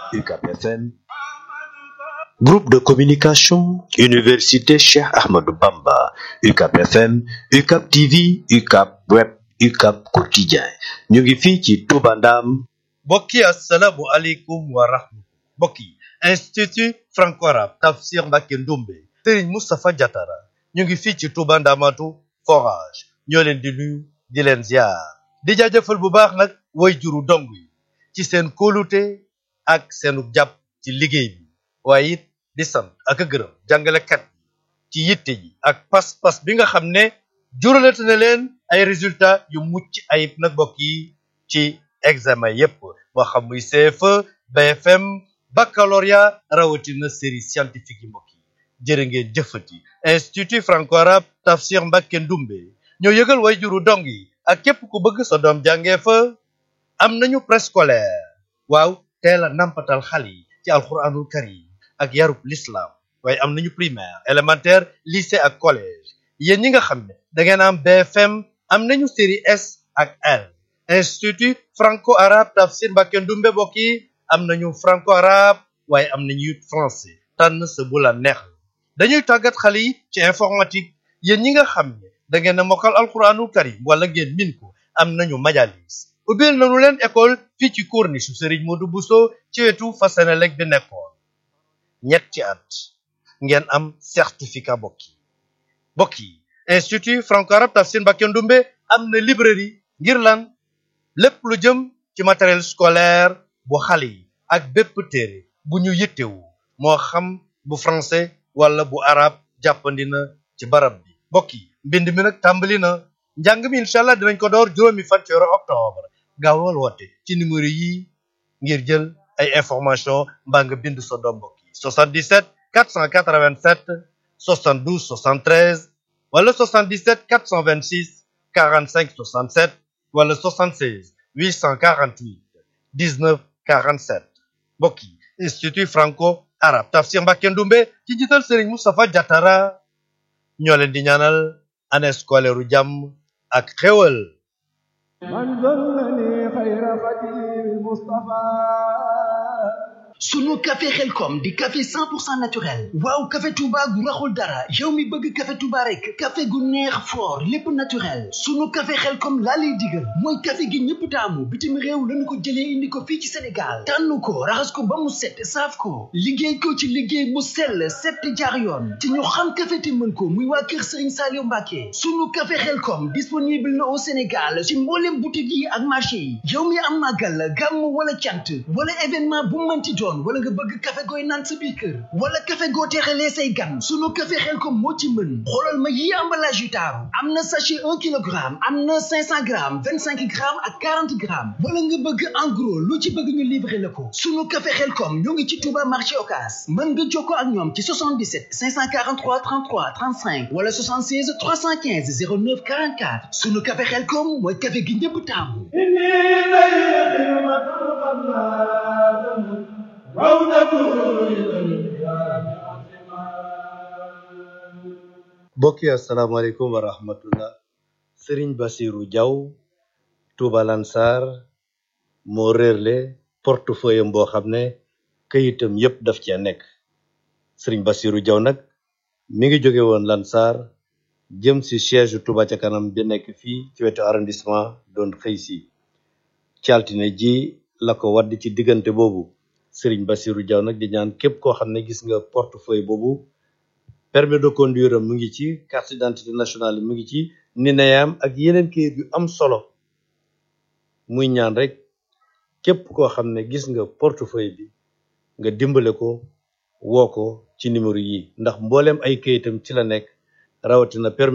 UCAP FM Groupe de communication Université Cheikh Ahmadou Bamba UCAP FM UCAP TV UCAP Web UCAP Quotidien ñu ngi fii ci Touba Ndam mbokk yi asalaamu aleykum wa rahmatulah mbokk yi institut franco-arabe Tafsir Mbacké Ndoumbe Serigne Moustapha Diatara ñu ngi fii ci Touba Ndamatu forage ñoo leen di nuyu di leen ziar di jaajëfal bu baax nag way juru dong yi ci seen kóolute ak seenu jàpp ci liggéey bi waaye it di sant ak a gërëm jàngalekat ci yitte ji ak pas-pas bi nga xam ne juralate na leen ay résultats yu mucc ayib nag mbokk yi ci examen yépp moo xam muy CFE BFM baccalauréat rawatina série scientifique yi mbokk yi jërë ngeen jëfati institut franco-arabe Tafsir Mbacké Ndoumbe ñoo yëgal way juru dong yi ak képp ku bëgg sa doom jàngee fa am nañu préscolaire waaw teel a nampatal xale yi ci alxuraanul karim ak yarub l'islam waaye am nañu primaire élémentaire lycée ak collège yéen ñi nga xam ne da ngeen am BFM am nañu série S ak L institut franco-arabe Tafsir Mbacké Ndoumbe mbokk yi am nañu franco-arabe waaye am nañu it français tànn sa bu la neex dañuy tàggat xale yi ci informatique yéen ñi nga xam ne da ngeen a mokkal alxuraanul karim wala ngeen min ko am nañu majalis ubbil nañu leen école fii ci corniche Serigne Modou Bousso ci wetu Fasenelek bi nekkoon ñetti at ngeen am certificat bokk yi bokk yi institut franco-arabe Tafsir Mbacké Ndoumbe am na librairie ngir lan lépp lu jëm ci matériel scolaire bu xale yi ak bépp téere bu ñu yittewu moo xam bu français wala bu arabe jàppandi na ci barab bi mbokk yi mbind mi nag tàmbali na njàng mi incha allah dinañ ko door juróomi fan ci weeru octobre gaawal woote ci numéro yi ngir jël ay information mbaa nga bind sa doom mbokk yi 77 487 72 73 wala 77 426 45 67 wala 76 848 19 47 mbokk yi institut franco arabe Tafsir Mbacké Ndoumbe ci jiital Serigne Moustapha Diatara ñoo leen di ñaanal année scolaire u jàmm ak xéwal man zallani xayra xadim Mustafa sunu café xelkom di café 100% naturel waaw café touba gu raxul dara yow mi bëgg café touba rek café gu neex fort lépp naturel sunu café xelkom laa lay digal mooy café gi ñëpp taamu bitim réew lañu ko jëlee indi ko fii ci sénégal tànn ko raxas ko ba mu set saaf ko liggéey ko ci liggéey bu sell set jaar yoon te ñu xam café te mën ko muy waa kër sëriñ Saliou Mbacké sunu café xelkom disponible na au sénégal ci mboolem boutique yi ak marché yi yow mi am màggal gàmm wala cant wala événement bu mënti doon wala nga bëgg café gooy naan sa biir kër wala café goo teexalee say gan sunu café xel ko moo ci mën xoolal ma yi emballage yu taaru am na sachet un kilogramme am na cinq cent grammes vingt cinq grammes ak quarante grammes wala nga bëgg en gros lu ci bëgg ñu livrer la ko sunu café xel kom ñoo ngi ci Touba marché Ocass mën nga jokkoo ak ñoom ci 77 543 33 35 wala 76 315 09 44 sunu café xel kom mooy café gi ñëpp taamu mbokk yi asalaamaaleykum wa rahmatullah sëriñ basiru jaw tuuba lansar moo réerle portefeuille am boo xam ne këyitam yépp daf cee nekk sëriñ basiru jaw nag mi ngi jóge woon lansar jëm si siège tuuba ca kanam bi nekk fii ci wetu arrondissement doon xëy si ci altine ji la ko wadd ci diggante boobu sëriñ basiru jaw nag di ñaan képp koo xam ne gis nga portefeuille boobu permis de conduire am mu ngi ci carte d'identité nationale mu ngi ci nineyam ak yeneen kayit yu am solo muy ñaan rek képp koo xam ne gis nga portefeuille bi nga dimbale ko woo ko ci numéro yi ndax mbooleem ay kayitam ci la nekk rawatina permis